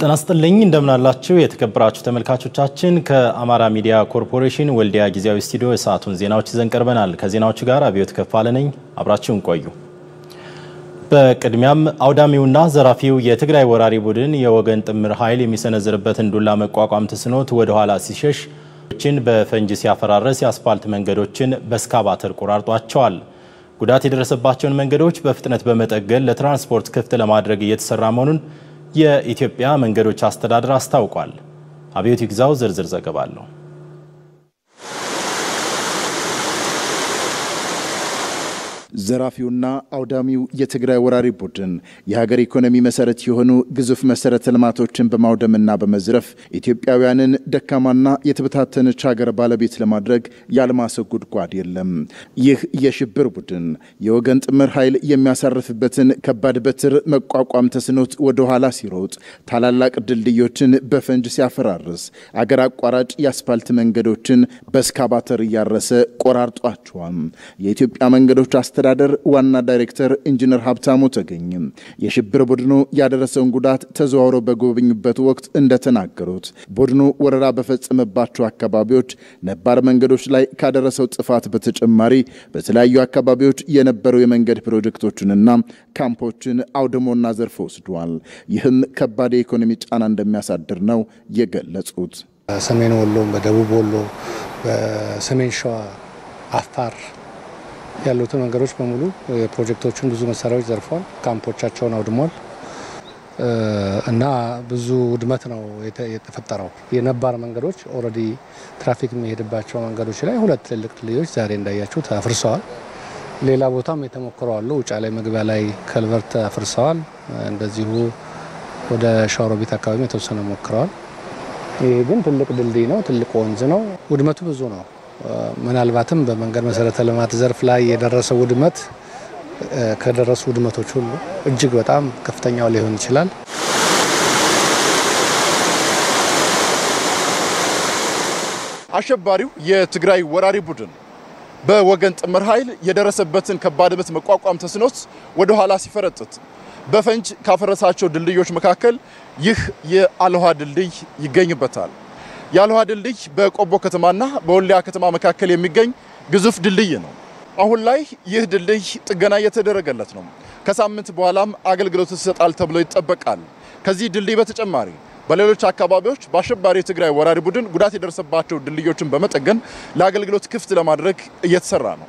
ጤና ይስጥልኝ እንደምናላችሁ የተከበራችሁ ተመልካቾቻችን ከአማራ ሚዲያ ኮርፖሬሽን ወልዲያ ጊዜያዊ ስቱዲዮ የሰዓቱን ዜናዎች ይዘን ቀርበናል። ከዜናዎቹ ጋር አብዮት ከፋለ ነኝ። አብራችሁን ቆዩ። በቅድሚያም አውዳሚውና ዘራፊው የትግራይ ወራሪ ቡድን የወገን ጥምር ኃይል የሚሰነዝርበትን ዱላ መቋቋም ተስኖት ወደ ኋላ ሲሸሽ ችን በፈንጂ ሲያፈራረስ የአስፓልት መንገዶችን በስካባተር ቆራርጧቸዋል። ጉዳት የደረሰባቸውን መንገዶች በፍጥነት በመጠገን ለትራንስፖርት ክፍት ለማድረግ እየተሰራ መሆኑን የኢትዮጵያ መንገዶች አስተዳደር አስታውቋል። አብዮት ይግዛው ዝርዝር ዘገባ አለው። ዘራፊውና አውዳሚው የትግራይ ወራሪ ቡድን የሀገር ኢኮኖሚ መሰረት የሆኑ ግዙፍ መሰረተ ልማቶችን በማውደምና በመዝረፍ ኢትዮጵያውያንን ደካማና የተበታተነች ሀገር ባለቤት ለማድረግ ያልማሰው ጉድጓድ የለም። ይህ የሽብር ቡድን የወገን ጥምር ኃይል የሚያሳርፍበትን ከባድ በትር መቋቋም ተስኖት ወደ ኋላ ሲሮጥ፣ ታላላቅ ድልድዮችን በፈንጅ ሲያፈራርስ፣ አገር አቋራጭ የአስፓልት መንገዶችን በስካባተር እያረሰ ቆራርጧቸዋል። የኢትዮጵያ መንገዶች አስተዳደር ዋና ዳይሬክተር ኢንጂነር ሀብታሙ ተገኝ የሽብር ቡድኑ ያደረሰውን ጉዳት ተዘዋውረው በጎበኙበት ወቅት እንደተናገሩት ቡድኑ ወረራ በፈጸመባቸው አካባቢዎች ነባር መንገዶች ላይ ካደረሰው ጥፋት በተጨማሪ በተለያዩ አካባቢዎች የነበሩ የመንገድ ፕሮጀክቶችንና ካምፖችን አውድሞና ዘርፎ ወስዷል። ይህም ከባድ የኢኮኖሚ ጫና እንደሚያሳድር ነው የገለጹት። በሰሜን ወሎ፣ በደቡብ ወሎ፣ በሰሜን ሸዋ፣ አፋር ያሉትን መንገዶች በሙሉ የፕሮጀክቶቹን ብዙ መሳሪያዎች ዘርፏል። ካምፖቻቸውን አውድሟል እና ብዙ ውድመት ነው የተፈጠረው። የነባር መንገዶች ኦልሬዲ ትራፊክ የሚሄድባቸው መንገዶች ላይ ሁለት ትልልቅ ድልድዮች ዛሬ እንዳያችሁት አፍርሰዋል። ሌላ ቦታም የተሞክረው አሉ። ውጫ ላይ መግቢያ ላይ ከልቨርት አፍርሰዋል። እንደዚሁ ወደ ሸዋሮቢት አካባቢ የተወሰነ ሞክረዋል። ይህ ግን ትልቅ ድልድይ ነው፣ ትልቅ ወንዝ ነው። ውድመቱ ብዙ ነው። ምናልባትም በመንገድ መሰረተ ልማት ዘርፍ ላይ የደረሰው ውድመት ከደረሱ ውድመቶች ሁሉ እጅግ በጣም ከፍተኛው ሊሆን ይችላል። አሸባሪው የትግራይ ወራሪ ቡድን በወገን ጥምር ኃይል የደረሰበትን ከባድ ምት መቋቋም ተስኖት ወደ ኋላ ሲፈረጥጥ በፈንጅ ካፈረሳቸው ድልድዮች መካከል ይህ የአልውሃ ድልድይ ይገኝበታል። የአልውሃ ድልድይ በቆቦ ከተማና በወልዲያ ከተማ መካከል የሚገኝ ግዙፍ ድልድይ ነው። አሁን ላይ ይህ ድልድይ ጥገና እየተደረገለት ነው። ከሳምንት በኋላም አገልግሎት ይሰጣል ተብሎ ይጠበቃል። ከዚህ ድልድይ በተጨማሪ በሌሎች አካባቢዎች በአሸባሪ የትግራይ ወራሪ ቡድን ጉዳት የደረሰባቸው ድልድዮችን በመጠገን ለአገልግሎት ክፍት ለማድረግ እየተሰራ ነው።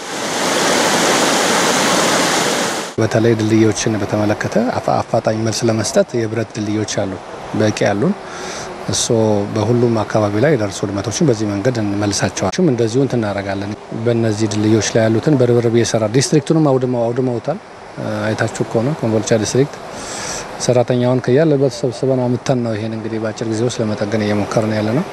በተለይ ድልድዮችን በተመለከተ አፋጣኝ መልስ ለመስጠት የብረት ድልድዮች አሉ፣ በቂ ያሉን እሶ በሁሉም አካባቢ ላይ የደረሱ ውድመቶችን በዚህ መንገድ እንመልሳቸዋል። እንደዚሁ እንትን እናደርጋለን። በእነዚህ ድልድዮች ላይ ያሉትን በርብርብ እየሰራ ዲስትሪክቱንም አውድመውታል። አይታችሁ ከሆነ ኮምቦልቻ ዲስትሪክት ሰራተኛውን ከያለበት ሰብስበን አምተን ነው ይሄን እንግዲህ በአጭር ጊዜ ውስጥ ለመጠገን እየሞከርን ያለ ነው።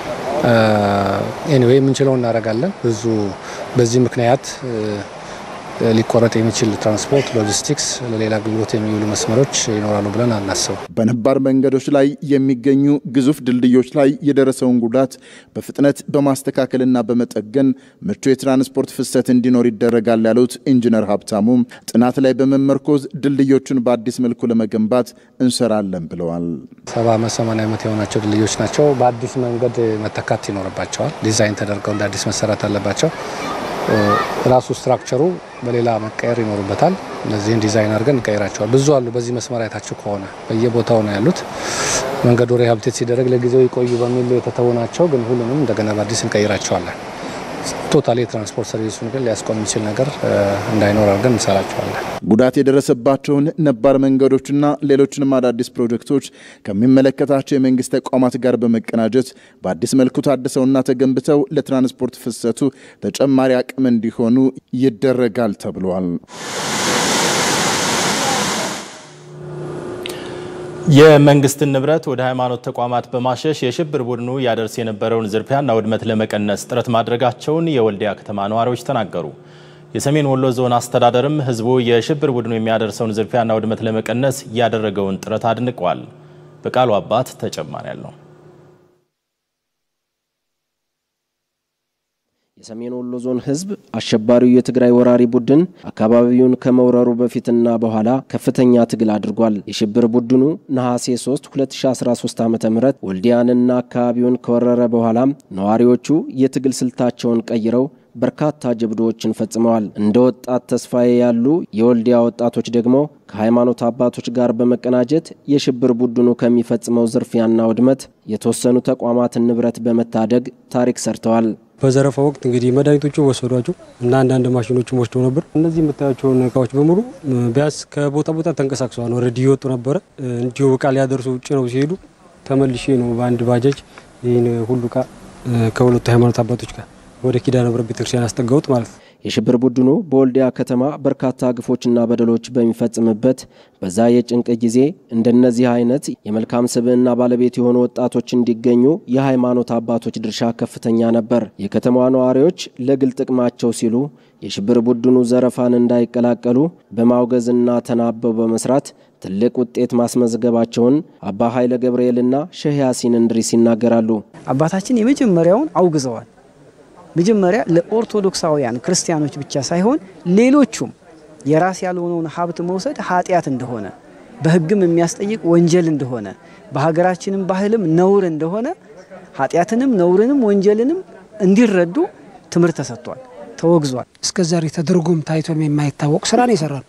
ኤኒዌይ የምንችለው እናደርጋለን። ብዙ በዚህ ምክንያት ሊቆረጥ የሚችል ትራንስፖርት፣ ሎጂስቲክስ፣ ለሌላ አገልግሎት የሚውሉ መስመሮች ይኖራሉ ብለን አናስብ። በነባር መንገዶች ላይ የሚገኙ ግዙፍ ድልድዮች ላይ የደረሰውን ጉዳት በፍጥነት በማስተካከልና በመጠገን ምቹ የትራንስፖርት ፍሰት እንዲኖር ይደረጋል ያሉት ኢንጂነር ሀብታሙ ጥናት ላይ በመመርኮዝ ድልድዮቹን በአዲስ መልኩ ለመገንባት እንሰራለን ብለዋል። ሰባ ዓመት ሰማንያ ዓመት የሆናቸው ድልድዮች ናቸው። በአዲስ መንገድ መተካት ይኖርባቸዋል። ዲዛይን ተደርገው እንደ አዲስ መሰራት አለባቸው። ራሱ ስትራክቸሩ በሌላ መቀየር ይኖርበታል። እነዚህን ዲዛይን አድርገን እንቀይራቸዋል። ብዙ አሉ። በዚህ መስመር አይታችሁ ከሆነ በየቦታው ነው ያሉት። መንገዱ ሪሃብቴት ሲደረግ ለጊዜው ይቆዩ በሚል የተተዉ ናቸው። ግን ሁሉንም እንደገና በአዲስ እንቀይራቸዋለን። ቶታሊ የትራንስፖርት ሰርቪሱን ግን ሊያስቆም የሚችል ነገር እንዳይኖር አድርገን እንሰራቸዋለን። ጉዳት የደረሰባቸውን ነባር መንገዶችና ሌሎችንም አዳዲስ ፕሮጀክቶች ከሚመለከታቸው የመንግስት ተቋማት ጋር በመቀናጀት በአዲስ መልኩ ታድሰውና ተገንብተው ለትራንስፖርት ፍሰቱ ተጨማሪ አቅም እንዲሆኑ ይደረጋል ተብሏል። የመንግስትን ንብረት ወደ ሃይማኖት ተቋማት በማሸሽ የሽብር ቡድኑ ያደርስ የነበረውን ዝርፊያና ውድመት ለመቀነስ ጥረት ማድረጋቸውን የወልዲያ ከተማ ነዋሪዎች ተናገሩ። የሰሜን ወሎ ዞን አስተዳደርም ህዝቡ የሽብር ቡድኑ የሚያደርሰውን ዝርፊያና ውድመት ለመቀነስ ያደረገውን ጥረት አድንቋል። በቃሉ አባት ተጨማሪ ያለው የሰሜን ወሎ ዞን ህዝብ አሸባሪው የትግራይ ወራሪ ቡድን አካባቢውን ከመውረሩ በፊትና በኋላ ከፍተኛ ትግል አድርጓል። የሽብር ቡድኑ ነሐሴ 3 2013 ዓ ም ወልዲያንና አካባቢውን ከወረረ በኋላም ነዋሪዎቹ የትግል ስልታቸውን ቀይረው በርካታ ጀብዶዎችን ፈጽመዋል። እንደ ወጣት ተስፋዬ ያሉ የወልዲያ ወጣቶች ደግሞ ከሃይማኖት አባቶች ጋር በመቀናጀት የሽብር ቡድኑ ከሚፈጽመው ዝርፊያና ውድመት የተወሰኑ ተቋማትን ንብረት በመታደግ ታሪክ ሰርተዋል። በዘረፋ ወቅት እንግዲህ መድኃኒቶቹ ወሰዷቸው እና አንዳንድ ማሽኖችም ወስደው ነበር። እነዚህ የምታያቸውን እቃዎች በሙሉ ቢያንስ ከቦታ ቦታ ተንቀሳቅሰዋል። ወረድ እየወጡ ነበረ። እንዲሁ እቃ ሊያደርሱ ውጭ ነው ሲሄዱ ተመልሼ ነው በአንድ ባጃጅ ይህን ሁሉ እቃ ከሁለቱ ሃይማኖት አባቶች ጋር ወደ ኪዳነ ምሕረት ቤተክርስቲያን ያስጠጋሁት ማለት ነው። የሽብር ቡድኑ በወልዲያ ከተማ በርካታ ግፎችና በደሎች በሚፈጽምበት በዛ የጭንቅ ጊዜ እንደነዚህ አይነት የመልካም ስብዕና ባለቤት የሆኑ ወጣቶች እንዲገኙ የሃይማኖት አባቶች ድርሻ ከፍተኛ ነበር። የከተማዋ ነዋሪዎች ለግል ጥቅማቸው ሲሉ የሽብር ቡድኑ ዘረፋን እንዳይቀላቀሉ በማውገዝና ተናበው በመስራት ትልቅ ውጤት ማስመዝገባቸውን አባ ኃይለ ገብርኤልና ሼህ ያሲን እንድሪስ ይናገራሉ። አባታችን የመጀመሪያውን አውግዘዋል። መጀመሪያ ለኦርቶዶክሳውያን ክርስቲያኖች ብቻ ሳይሆን ሌሎቹም የራስ ያልሆነውን ሀብት መውሰድ ኃጢአት እንደሆነ በሕግም የሚያስጠይቅ ወንጀል እንደሆነ በሀገራችንም ባህልም ነውር እንደሆነ ኃጢአትንም ነውርንም ወንጀልንም እንዲረዱ ትምህርት ተሰጥቷል፣ ተወግዟል። እስከ ዛሬ ተደርጎም ታይቶም የማይታወቅ ስራ ነው ይሰራሉ።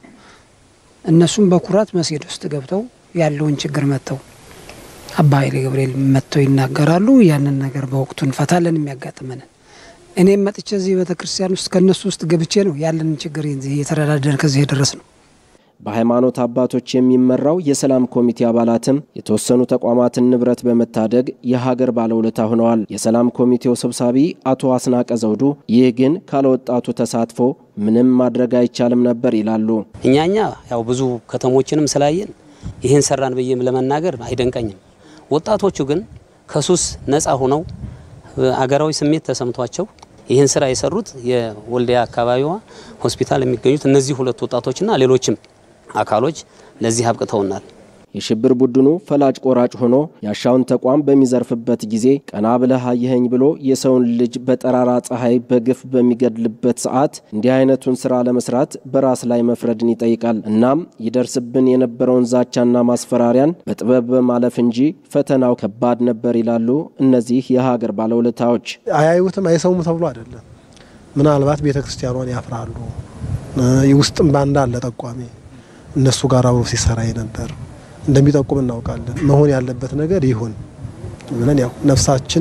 እነሱም በኩራት መስጊድ ውስጥ ገብተው ያለውን ችግር መጥተው አባ ኃይሌ ገብርኤል መጥተው ይናገራሉ። ያንን ነገር በወቅቱ እንፈታለን የሚያጋጥመንን እኔም መጥቼ እዚህ ቤተ ክርስቲያን ውስጥ ከእነሱ ውስጥ ገብቼ ነው ያለንን ችግር እየተረዳደን ከዚህ የደረስ ነው። በሃይማኖት አባቶች የሚመራው የሰላም ኮሚቴ አባላትም የተወሰኑ ተቋማትን ንብረት በመታደግ የሀገር ባለውለታ ሆነዋል። የሰላም ኮሚቴው ሰብሳቢ አቶ አስናቀ ዘውዱ ይህ ግን ካለ ወጣቱ ተሳትፎ ምንም ማድረግ አይቻልም ነበር ይላሉ። እኛኛ ያው ብዙ ከተሞችንም ስላየን ይህን ሰራን ብዬም ለመናገር አይደንቀኝም። ወጣቶቹ ግን ከሱስ ነፃ ሆነው አገራዊ ስሜት ተሰምቷቸው ይህን ስራ የሰሩት የወልዲያ አካባቢዋ ሆስፒታል የሚገኙት እነዚህ ሁለት ወጣቶችና ሌሎችም አካሎች ለዚህ አብቅተውናል። የሽብር ቡድኑ ፈላጭ ቆራጭ ሆኖ ያሻውን ተቋም በሚዘርፍበት ጊዜ ቀና ብለህ አየኸኝ ብሎ የሰውን ልጅ በጠራራ ፀሐይ በግፍ በሚገድልበት ሰዓት እንዲህ አይነቱን ስራ ለመስራት በራስ ላይ መፍረድን ይጠይቃል። እናም ይደርስብን የነበረውን ዛቻና ማስፈራሪያን በጥበብ በማለፍ እንጂ ፈተናው ከባድ ነበር ይላሉ እነዚህ የሀገር ባለውለታዎች። አያዩትም አይሰሙም ተብሎ አይደለም። ምናልባት ቤተ ክርስቲያኗን ያፍራሉ። ውስጥም ባንዳ አለ ጠቋሚ እነሱ ጋር አብሮ ሲሰራ ነበር እንደሚጠቁም እናውቃለን። መሆን ያለበት ነገር ይሁን ብለን ያው ነፍሳችን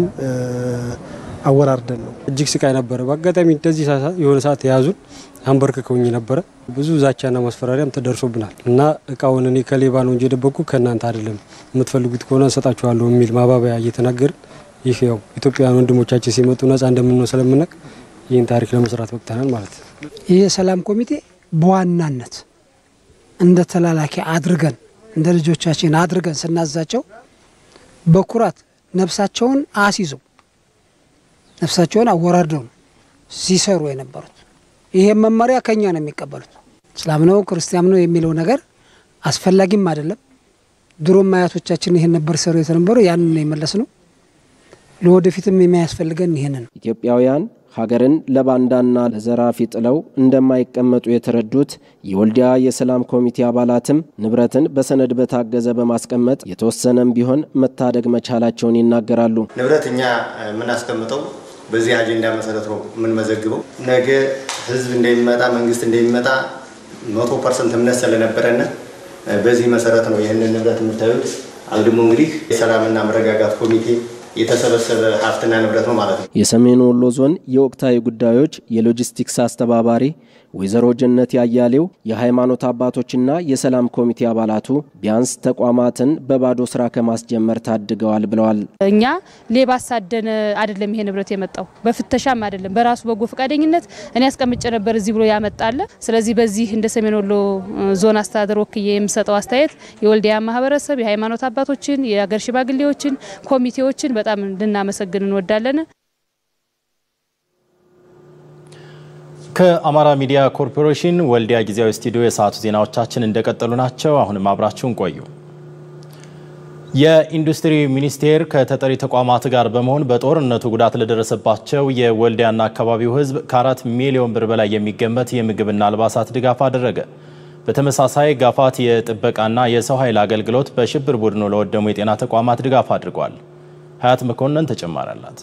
አወራርደን ነው። እጅግ ስቃይ ነበረ። በአጋጣሚ እንደዚህ የሆነ ሰዓት የያዙን አንበርክከውኝ ነበረ። ብዙ ዛቻና ማስፈራሪያም ተደርሶብናል እና እቃውን እኔ ከሌባ ነው እንጂ የደበቅኩ ከእናንተ አይደለም፣ የምትፈልጉት ከሆነ እንሰጣችኋለሁ የሚል ማባበያ እየተናገርን ይህ ያው ኢትዮጵያውያን ወንድሞቻችን ሲመጡ ነጻ እንደምንሆን ስለምናውቅ ይህን ታሪክ ለመስራት በቅተናል ማለት ነው። ይህ የሰላም ኮሚቴ በዋናነት እንደ ተላላኪ አድርገን እንደ ልጆቻችን አድርገን ስናዛቸው በኩራት ነፍሳቸውን አስይዘው ነፍሳቸውን አወራርደው ነው ሲሰሩ የነበሩት። ይሄም መመሪያ ከኛ ነው የሚቀበሉት። እስላም ነው ክርስቲያን ነው የሚለው ነገር አስፈላጊም አይደለም። ድሮም አያቶቻችን ይሄን ነበር ሰሩ የተነበሩ ያንን ነው የመለስ ነው። ለወደፊትም የሚያስፈልገን ይሄን ነው። ኢትዮጵያውያን ሀገርን ለባንዳና ለዘራፊ ጥለው እንደማይቀመጡ የተረዱት የወልዲያ የሰላም ኮሚቴ አባላትም ንብረትን በሰነድ በታገዘ በማስቀመጥ የተወሰነም ቢሆን መታደግ መቻላቸውን ይናገራሉ። ንብረት እኛ የምናስቀምጠው በዚህ አጀንዳ መሰረት ነው የምንመዘግበው። ነገ ህዝብ እንደሚመጣ መንግስት እንደሚመጣ መቶ ፐርሰንት እምነት ስለነበረን በዚህ መሰረት ነው ይህንን ንብረት የምታዩት። አግድሞ እንግዲህ የሰላምና መረጋጋት ኮሚቴ የተሰበሰበ ሀብትና ንብረት ነው ማለት ነው። የሰሜን ወሎ ዞን የወቅታዊ ጉዳዮች የሎጂስቲክስ አስተባባሪ ወይዘሮ ጀነት ያያሌው የሃይማኖት አባቶችና የሰላም ኮሚቴ አባላቱ ቢያንስ ተቋማትን በባዶ ስራ ከማስጀመር ታድገዋል ብለዋል። እኛ ሌባ አሳደን አይደለም ይሄ ንብረት የመጣው በፍተሻም አይደለም፣ በራሱ በጎ ፈቃደኝነት እኔ አስቀምጬ ነበር እዚህ ብሎ ያመጣለ። ስለዚህ በዚህ እንደ ሰሜን ወሎ ዞን አስተዳደር ወክዬ የምሰጠው አስተያየት የወልዲያ ማህበረሰብ የሃይማኖት አባቶችን፣ የአገር ሽማግሌዎችን፣ ኮሚቴዎችን በጣም ልናመሰግን እንወዳለን። ከአማራ ሚዲያ ኮርፖሬሽን ወልዲያ ጊዜያዊ ስቱዲዮ የሰዓቱ ዜናዎቻችን እንደቀጠሉ ናቸው። አሁንም አብራችሁን ቆዩ። የኢንዱስትሪ ሚኒስቴር ከተጠሪ ተቋማት ጋር በመሆን በጦርነቱ ጉዳት ለደረሰባቸው የወልዲያና አካባቢው ሕዝብ ከአራት ሚሊዮን ብር በላይ የሚገመት የምግብና አልባሳት ድጋፍ አደረገ። በተመሳሳይ ጋፋት የጥበቃና የሰው ኃይል አገልግሎት በሽብር ቡድኑ ለወደሙ የጤና ተቋማት ድጋፍ አድርጓል። ሀያት መኮንን ተጨማሪ አላት።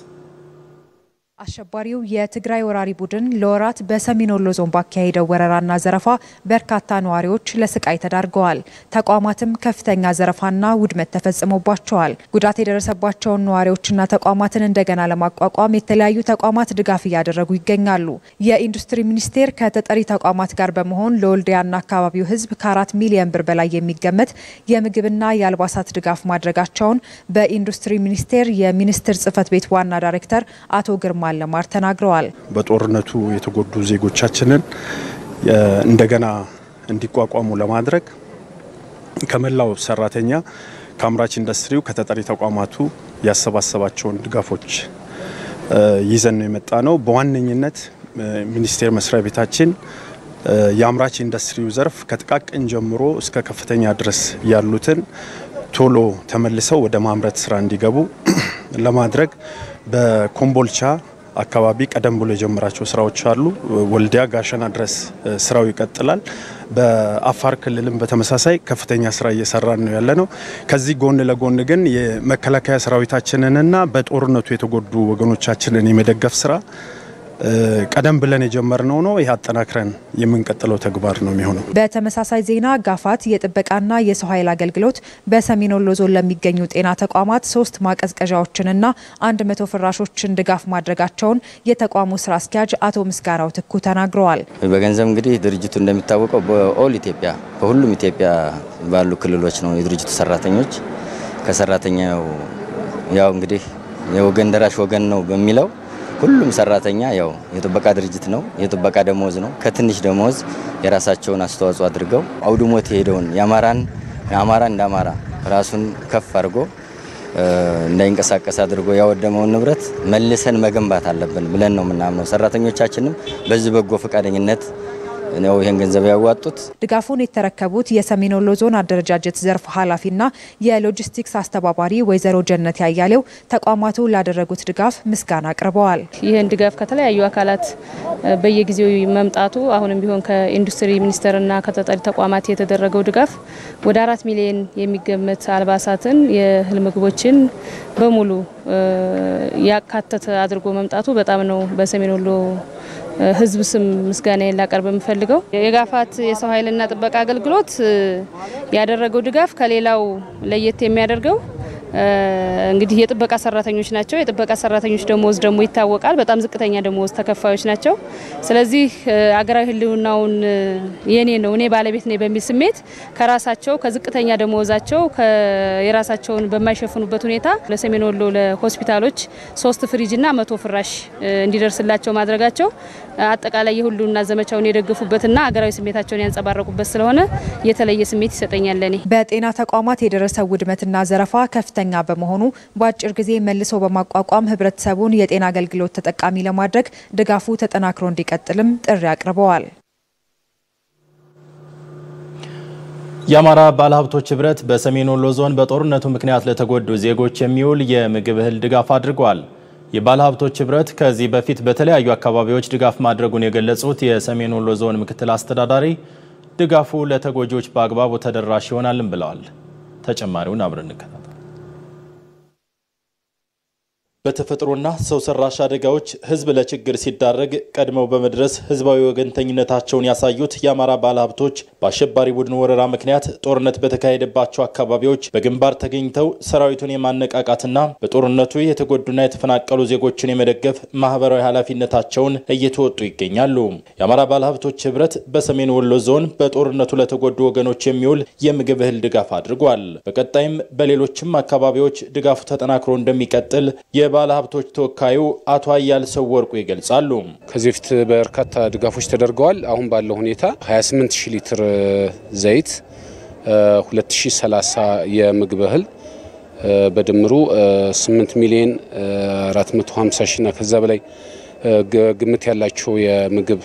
አሸባሪው የትግራይ ወራሪ ቡድን ለወራት በሰሜን ወሎ ዞን ባካሄደው ወረራና ዘረፋ በርካታ ነዋሪዎች ለስቃይ ተዳርገዋል። ተቋማትም ከፍተኛ ዘረፋና ውድመት ተፈጽሞባቸዋል። ጉዳት የደረሰባቸውን ነዋሪዎችና ተቋማትን እንደገና ለማቋቋም የተለያዩ ተቋማት ድጋፍ እያደረጉ ይገኛሉ። የኢንዱስትሪ ሚኒስቴር ከተጠሪ ተቋማት ጋር በመሆን ለወልዲያና አካባቢው ሕዝብ ከአራት ሚሊዮን ብር በላይ የሚገመት የምግብና የአልባሳት ድጋፍ ማድረጋቸውን በኢንዱስትሪ ሚኒስቴር የሚኒስትር ጽህፈት ቤት ዋና ዳይሬክተር አቶ ግርማ ለማር ተናግረዋል። በጦርነቱ የተጎዱ ዜጎቻችንን እንደገና እንዲቋቋሙ ለማድረግ ከመላው ሰራተኛ ከአምራች ኢንዱስትሪው ከተጠሪ ተቋማቱ ያሰባሰባቸውን ድጋፎች ይዘን ነው የመጣ ነው። በዋነኝነት ሚኒስቴር መስሪያ ቤታችን የአምራች ኢንዱስትሪው ዘርፍ ከጥቃቅን ጀምሮ እስከ ከፍተኛ ድረስ ያሉትን ቶሎ ተመልሰው ወደ ማምረት ስራ እንዲገቡ ለማድረግ በኮምቦልቻ አካባቢ ቀደም ብሎ የጀመራቸው ስራዎች አሉ። ወልዲያ ጋሸና ድረስ ስራው ይቀጥላል። በአፋር ክልልም በተመሳሳይ ከፍተኛ ስራ እየሰራን ነው ያለ ነው። ከዚህ ጎን ለጎን ግን የመከላከያ ሰራዊታችንንና በጦርነቱ የተጎዱ ወገኖቻችንን የመደገፍ ስራ ቀደም ብለን የጀመርነው ነው። ይህ አጠናክረን የምንቀጥለው ተግባር ነው የሚሆነው። በተመሳሳይ ዜና ጋፋት የጥበቃና የሰው ኃይል አገልግሎት በሰሜን ወሎ ዞን ለሚገኙ ጤና ተቋማት ሶስት ማቀዝቀዣዎችንና አንድ መቶ ፍራሾችን ድጋፍ ማድረጋቸውን የተቋሙ ስራ አስኪያጅ አቶ ምስጋናው ትኩ ተናግረዋል። በገንዘብ እንግዲህ ድርጅቱ እንደሚታወቀው በኦል ኢትዮጵያ በሁሉም ኢትዮጵያ ባሉ ክልሎች ነው የድርጅቱ ሰራተኞች ከሰራተኛው ያው እንግዲህ የወገን ደራሽ ወገን ነው በሚለው ሁሉም ሰራተኛ ያው የጥበቃ ድርጅት ነው። የጥበቃ ደሞዝ ነው። ከትንሽ ደሞዝ የራሳቸውን አስተዋጽኦ አድርገው አውድሞት የሄደውን የአማራን የአማራ እንደ አማራ ራሱን ከፍ አድርጎ እንዳይንቀሳቀስ አድርጎ ያወደመውን ንብረት መልሰን መገንባት አለብን ብለን ነው የምናምነው። ሰራተኞቻችንም በዚህ በጎ ፈቃደኝነት ነው ይህን ገንዘብ ያዋጡት። ድጋፉን የተረከቡት የሰሜን ወሎ ዞን አደረጃጀት ዘርፍ ኃላፊና የሎጂስቲክስ አስተባባሪ ወይዘሮ ጀነት ያያሌው ተቋማቱ ላደረጉት ድጋፍ ምስጋና አቅርበዋል። ይህን ድጋፍ ከተለያዩ አካላት በየጊዜው መምጣቱ አሁንም ቢሆን ከኢንዱስትሪ ሚኒስቴርና ከተጠሪ ተቋማት የተደረገው ድጋፍ ወደ አራት ሚሊዮን የሚገመት አልባሳትን፣ የእህል ምግቦችን በሙሉ ያካተተ አድርጎ መምጣቱ በጣም ነው በሰሜን ወሎ ሕዝብ ስም ምስጋናዬን ላቀርብ የምፈልገው የጋፋት የሰው ኃይልና ጥበቃ አገልግሎት ያደረገው ድጋፍ ከሌላው ለየት የሚያደርገው እንግዲህ የጥበቃ ሰራተኞች ናቸው። የጥበቃ ሰራተኞች ደሞዝ ደግሞ ይታወቃል፣ በጣም ዝቅተኛ ደሞዝ ተከፋዮች ናቸው። ስለዚህ አገራዊ ህልውናውን የኔ ነው እኔ ባለቤት ነኝ በሚል ስሜት ከራሳቸው ከዝቅተኛ ደሞዛቸው የራሳቸውን በማይሸፍኑበት ሁኔታ ለሰሜን ወሎ ለሆስፒታሎች ሶስት ፍሪጅና መቶ ፍራሽ እንዲደርስላቸው ማድረጋቸው አጠቃላይ የሁሉና ዘመቻውን የደገፉበትና አገራዊ ስሜታቸውን ያንጸባረቁበት ስለሆነ የተለየ ስሜት ይሰጠኛል። ለኔ በጤና ተቋማት የደረሰው ውድመትና ዘረፋ ከፍተኛ በመሆኑ በአጭር ጊዜ መልሶ በማቋቋም ህብረተሰቡን የጤና አገልግሎት ተጠቃሚ ለማድረግ ድጋፉ ተጠናክሮ እንዲቀጥልም ጥሪ አቅርበዋል። የአማራ ባለሀብቶች ህብረት በሰሜን ወሎ ዞን በጦርነቱ ምክንያት ለተጎዱ ዜጎች የሚውል የምግብ እህል ድጋፍ አድርጓል። የባለሀብቶች ህብረት ከዚህ በፊት በተለያዩ አካባቢዎች ድጋፍ ማድረጉን የገለጹት የሰሜን ወሎ ዞን ምክትል አስተዳዳሪ ድጋፉ ለተጎጂዎች በአግባቡ ተደራሽ ይሆናልም ብለዋል። ተጨማሪውን አብረን እንከታተል። በተፈጥሮና ሰው ሰራሽ አደጋዎች ህዝብ ለችግር ሲዳረግ ቀድመው በመድረስ ህዝባዊ ወገንተኝነታቸውን ያሳዩት የአማራ ባለሀብቶች በአሸባሪ ቡድን ወረራ ምክንያት ጦርነት በተካሄደባቸው አካባቢዎች በግንባር ተገኝተው ሰራዊቱን የማነቃቃትና በጦርነቱ የተጎዱና የተፈናቀሉ ዜጎችን የመደገፍ ማህበራዊ ኃላፊነታቸውን እየተወጡ ይገኛሉ። የአማራ ባለሀብቶች ህብረት በሰሜን ወሎ ዞን በጦርነቱ ለተጎዱ ወገኖች የሚውል የምግብ እህል ድጋፍ አድርጓል። በቀጣይም በሌሎችም አካባቢዎች ድጋፉ ተጠናክሮ እንደሚቀጥል የባለ ሀብቶች ተወካዩ አቶ አያል ሰው ወርቁ ይገልጻሉ። ከዚህ በፊት በርካታ ድጋፎች ተደርገዋል። አሁን ባለው ሁኔታ 28 ሺህ ሊትር ዘይት፣ 2030 የምግብ እህል በድምሩ 8 ሚሊዮን 450 ሺና ከዛ በላይ ግምት ያላቸው የምግብ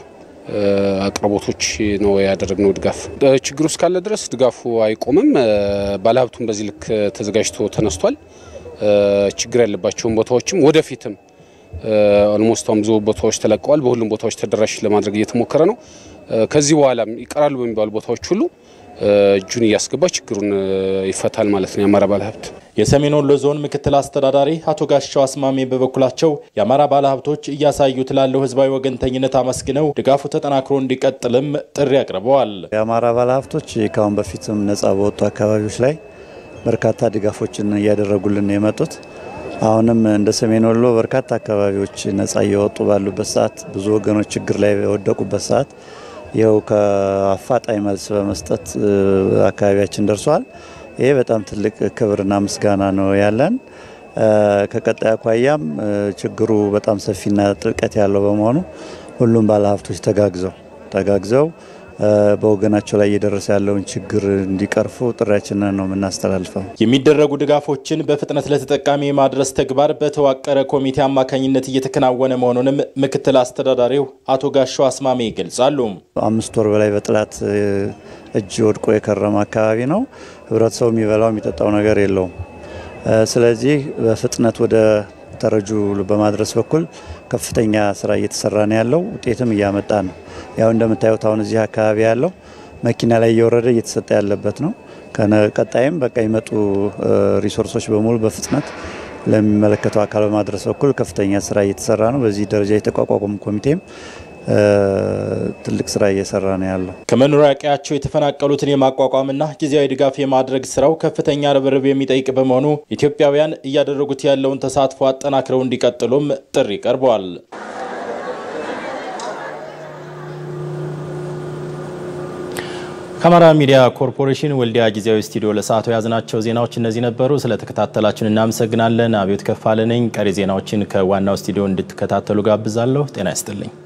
አቅርቦቶች ነው ያደረግነው ድጋፍ። ችግሩ እስካለ ድረስ ድጋፉ አይቆምም። ባለሀብቱም በዚህ ልክ ተዘጋጅቶ ተነስቷል። ችግር ያለባቸውን ቦታዎችም ወደፊትም ኦልሞስት ብዙ ቦታዎች ተለቀዋል። በሁሉም ቦታዎች ተደራሽ ለማድረግ እየተሞከረ ነው። ከዚህ በኋላም ይቀራሉ በሚባሉ ቦታዎች ሁሉ እጁን እያስገባ ችግሩን ይፈታል ማለት ነው የአማራ ባለሀብት። የሰሜን ወሎ ዞን ምክትል አስተዳዳሪ አቶ ጋሻው አስማሜ በበኩላቸው የአማራ ባለሀብቶች እያሳዩት ላለው ህዝባዊ ወገንተኝነት አመስግነው ድጋፉ ተጠናክሮ እንዲቀጥልም ጥሪ አቅርበዋል። የአማራ ባለሀብቶች ከአሁን በፊትም ነጻ በወጡ አካባቢዎች ላይ በርካታ ድጋፎችን እያደረጉልን የመጡት አሁንም እንደ ሰሜን ወሎ በርካታ አካባቢዎች ነጻ እየወጡ ባሉበት ሰዓት ብዙ ወገኖች ችግር ላይ የወደቁበት ሰዓት ይኸው ከአፋጣኝ መልስ በመስጠት አካባቢያችን ደርሷል። ይሄ በጣም ትልቅ ክብርና ምስጋና ነው ያለን። ከቀጣይ አኳያም ችግሩ በጣም ሰፊና ጥልቀት ያለው በመሆኑ ሁሉም ባለሀብቶች ተጋግዘው ተጋግዘው በወገናቸው ላይ እየደረሰ ያለውን ችግር እንዲቀርፉ ጥሪያችንን ነው የምናስተላልፈው። የሚደረጉ ድጋፎችን በፍጥነት ለተጠቃሚ የማድረስ ተግባር በተዋቀረ ኮሚቴ አማካኝነት እየተከናወነ መሆኑንም ምክትል አስተዳዳሪው አቶ ጋሻው አስማሜ ይገልጻሉ። አምስት ወር በላይ በጠላት እጅ ወድቆ የከረመ አካባቢ ነው። ህብረተሰቡ የሚበላው የሚጠጣው ነገር የለውም። ስለዚህ በፍጥነት ወደ ተረጁ በማድረስ በኩል ከፍተኛ ስራ እየተሰራ ነው ያለው። ውጤትም እያመጣ ነው። ያው እንደምታዩት አሁን እዚህ አካባቢ ያለው መኪና ላይ እየወረደ እየተሰጠ ያለበት ነው። ቀጣይም በቃ ይመጡ ሪሶርሶች በሙሉ በፍጥነት ለሚመለከተው አካል በማድረስ በኩል ከፍተኛ ስራ እየተሰራ ነው። በዚህ ደረጃ የተቋቋሙ ኮሚቴም ትልቅ ስራ እየሰራ ነው ያለው። ከመኖሪያ ቀያቸው የተፈናቀሉትን የማቋቋምና ጊዜያዊ ድጋፍ የማድረግ ስራው ከፍተኛ ርብርብ የሚጠይቅ በመሆኑ ኢትዮጵያውያን እያደረጉት ያለውን ተሳትፎ አጠናክረው እንዲቀጥሉም ጥሪ ቀርቧል። ከአማራ ሚዲያ ኮርፖሬሽን ወልዲያ ጊዜያዊ ስቱዲዮ ለሰዓቱ የያዝናቸው ዜናዎች እነዚህ ነበሩ። ስለተከታተላችሁን እናመሰግናለን። አብዮት ከፋለ ነኝ። ቀሪ ዜናዎችን ከዋናው ስቱዲዮ እንድትከታተሉ ጋብዛለሁ። ጤና ይስጥልኝ።